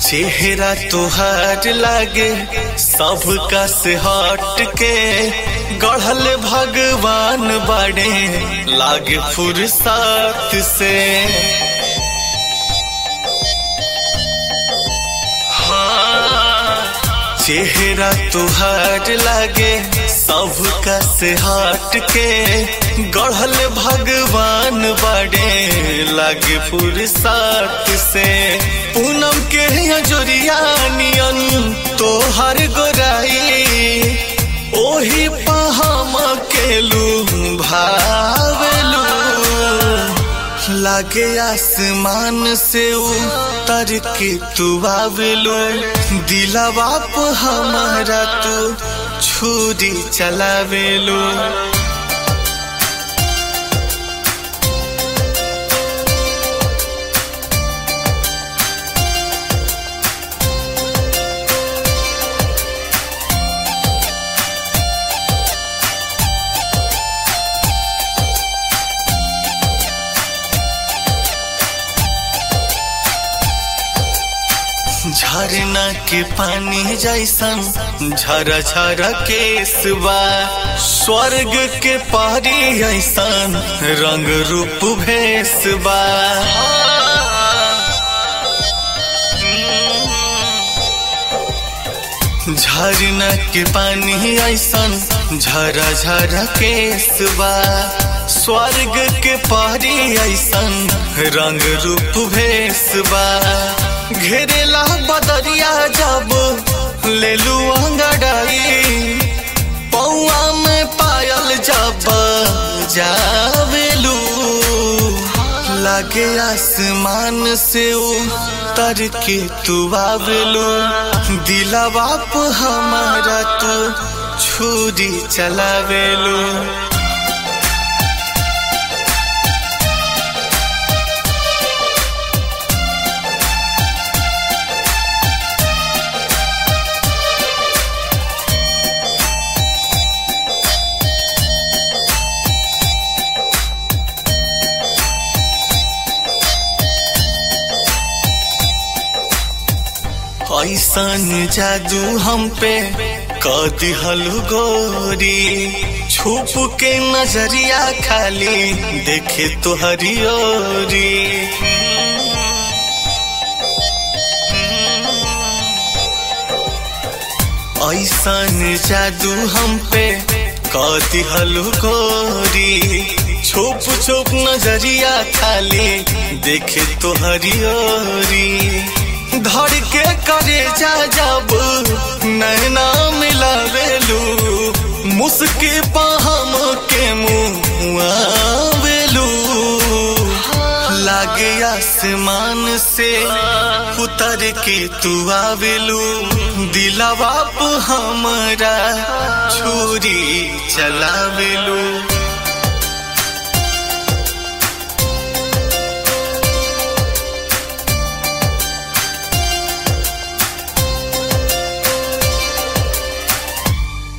चेहरा तुहार लागे सबका से हट के गढ़ल भगवान बड़े लागे फुर्सत से हाँ, चेहरा तुहार लागे सबका से हट के गढ़ल भगवान बड़े लागे फुर्सत से पूनम के जोरिया नियन तोहर गोराई ओही पहम केलू भावेलू लागे आसमान से उतर के तू आवेलो दिलवा पे हमारा तू छुरी चलावेलो झरना के पानी जैसन झरा झरा केसबा स्वर्ग के पारी ऐसन रंग रूप भेसबा झरना के पानी ऐसन झरा झरा केसबा स्वर्ग के पारी ऐसन रंग रूप भेसबा घेरेला बदरिया जब लेलू अंगड़ाई पौआ में पायल जब जावेलू लागे आसमान से उतर के तू आवेलू दिलवा पे हमारा तू छुरी चलावेलू ऐसन जादू हम पे कर दिहल गोरी छुप के नजरिया खाली देखे तो हरियोरी ऐसन जादू हम पे कर दिहल गोरी छुप छुप नजरिया खाली देखे तो हरियोरी धर के करे जा जब नैना मिलावेलू मुस्की पहम के मुआवेलू लागे आसमान से उतर के तू आवेलू दिलवा पे हमरा छुरी चलावेलू